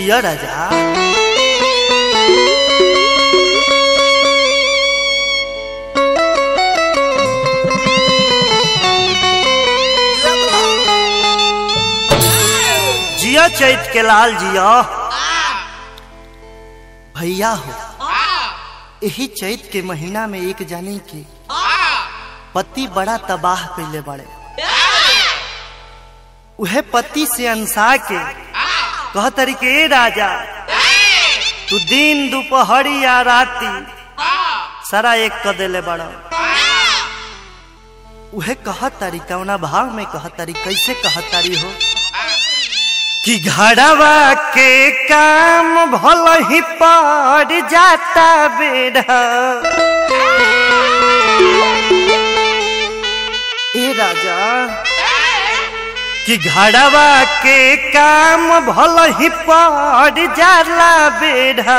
जिया राजा जिया चैत के लाल जिया भैया हो यही चैत के महीना में एक जाने के पति बड़ा तबाह कैले बड़े उहे पति से अंसा के कह तरीके "ए राजा तू दिन दोपहरी या राती सारा एक क देले बड़ा उहे कह तारी कौना भाव में कह तारी कैसे कह तारी हो कि घड़वा के काम भल ही पड़ जाता बेड़ा ए राजा कि घड़वा के काम भल ही पड़ जाला बेड़ा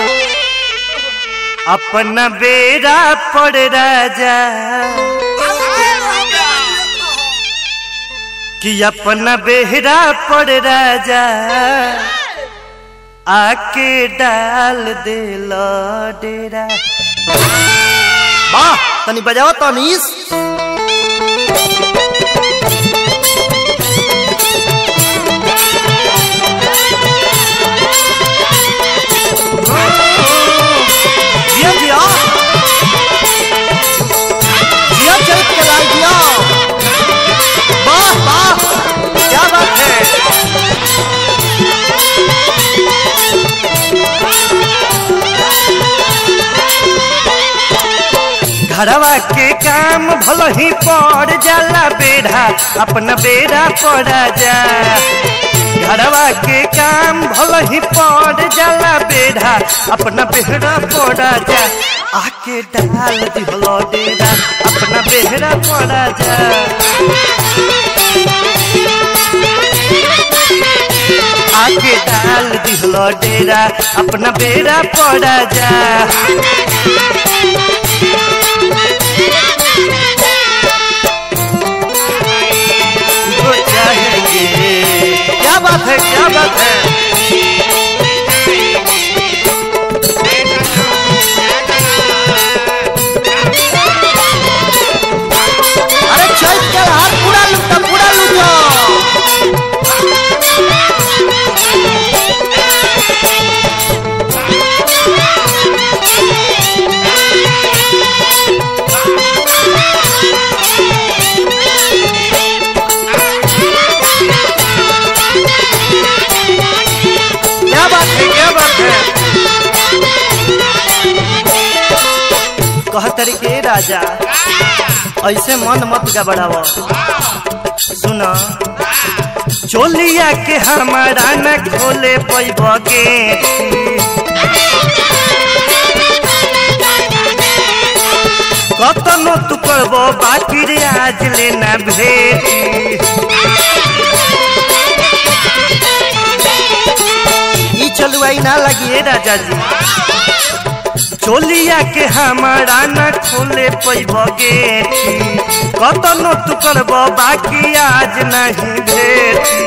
अपना बेड़ा पड़ राजा कि अपना बेहरा पड़ राजा आके डाल दे डेरा वाह तनी बजाओ तनीस जिया जिया जिया चल के लाल जिया वाह वाह क्या बात है घरवा के काम भल ही पड़ जाला बेड़ा अपना बेड़ा पड़ा जा घरवा के काम भल ही पड़ जाला बेड़ा अपना बेड़ा पड़ा जा आके डाल दिहलो डेरा अपना बेहरा पड़ा जा आके डाल दिहलो डेरा अपना बेड़ा पड़ा जा वो चाहेंगे क्या बात है क्या बात है अरे चल चल हाथ पूरा लुटा पूरा लुटा क्या बात है क्या बात है कह तरीके राजा ऐसे मन मत गबड़ाव सुना चोलिया के हमारा न खोले पैब के कतनो तू करबो बाकी रे आज लेना भेटी ई चलुआई ना लगी राजा जी चोलिया के हमारा न खोले पैब गेठी कतनो तू करब बाकी आज नहीं भेटी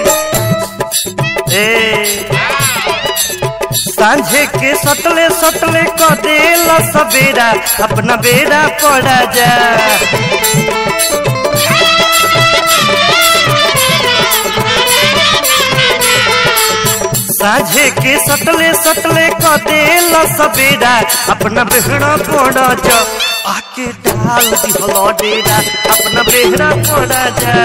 ए सांझे के सतले सतले क देला सवेरा अपना बेड़ा पड़ा जा साझे के सतले सतले क देला सवेरा अपना बेहरा पड़ा जा आके डाल दिहलो डेरा अपना बेहरा पड़ा जा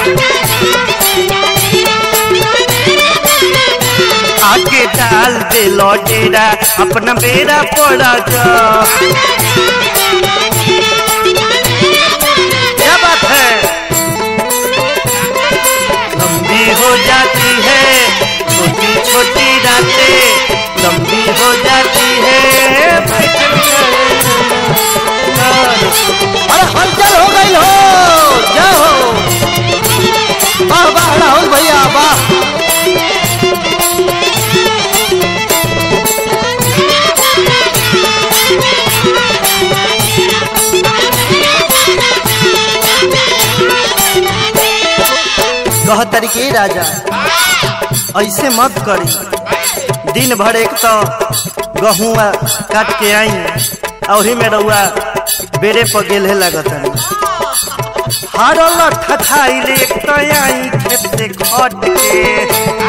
आके डाल दे डेरा अपना बेड़ा पड़ा जा क्या बात है लंबी हो जाती है छोटी छोटी रातें लंबी हो जाती है अरे हलचल हो गई हो जाओ वाह वाह राहुल भैया वाह कह तरीके राजा ऐसे मत करी दिन भर एक तो गहुआ काट के आई और में रउआ बेरे पर गेले लागत हारल ठठाइले एक तो आई खेत से खट के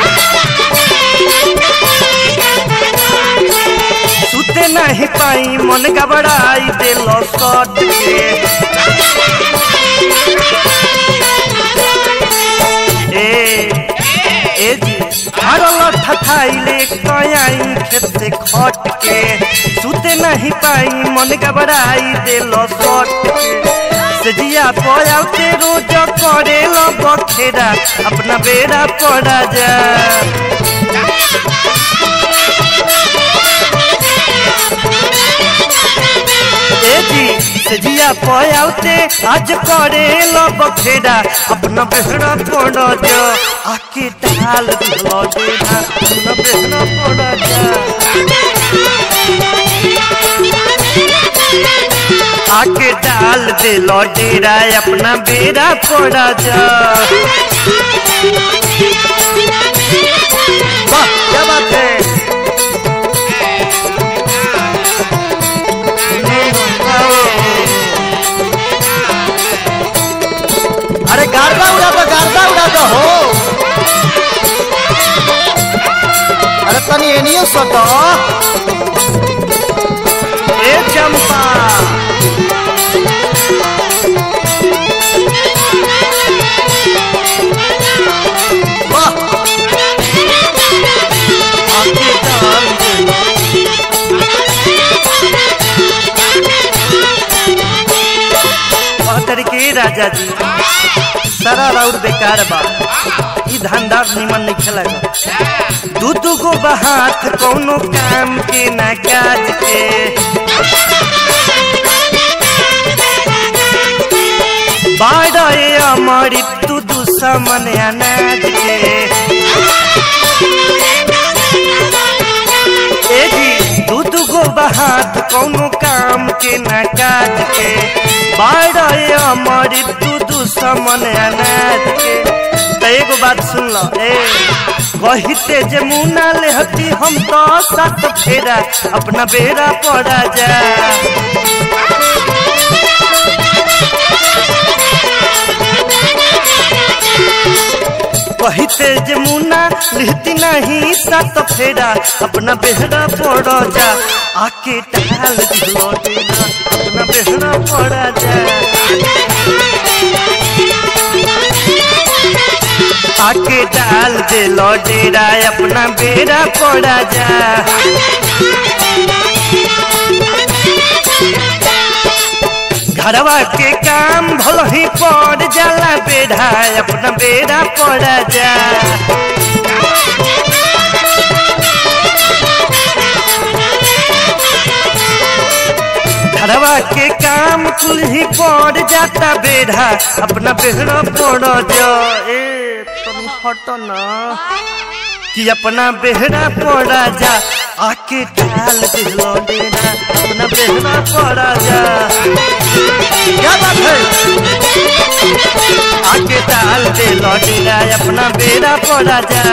सुते नहीं पाई मन घबराई दिल सट के ए ए जी हारल ठठाइले एक तो आई खेत से खट के सुते नहीं पाई मन घबराई दिल सट के सजिया पयाते रोज करे लो बखेरा अपना बेड़ा पड़ा जा ए जी सजिया पयाते आज करे लो बखेरा अपना बेड़ा पड़ा जा आके डाल दिलो देना अपना बेड़ा पड़ा जा आके डाल दे लौटेरा अपना बेड़ा पड़ा जा वाह क्या बात है अरे गार्दा उड़ा दो गार्दा उड़ा दो हो अरे तनी एनियो सटो ए चंपा वाह आके डाल दे कहतर के राजा जी सारा राउर बेकार बा ई धंधा निमन नहीं खेला दू दू गो बहात कौनो काम के ना काज के बाड़े अमरी तू दुश्मन अनाज के ए जी दू दू गो बहात कौनो काम के ना काज के बाड़े अमरी तू दुश्मन अनाज के तो एगो बात सुन लो ए कहिते जे मुना लेहती हम तो सात फेरा अपना बेरा पड़ा जा कहिते जे मुना लिहती नहीं सात फेरा अपना बेहरा पड़ा जा आके डाल दिलो देना अपना बेहरा पड़ा जा आके डाल दे डेरा अपना बेरा पड़ा जा घरवा के काम भल ही पड़ जाला बेड़ा अपना बेड़ा पड़ा जा घरवा के काम कुल ही पड़ जाता बेड़ा अपना बेड़ा पड़ जा ए तुम हटो ना कि अपना बेहरा पड़ा जा आके डाल दिलो डेरा अपना बेहरा पड़ा जा क्या बात है आके डाल दिलो डेरा अपना बेरा पड़ा जा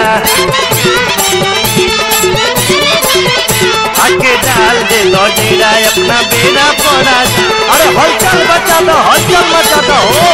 आके डाल दिलो डेरा अपना बेरा पड़ा जा अरे हलचल बचा दो हलचल बचा दो हो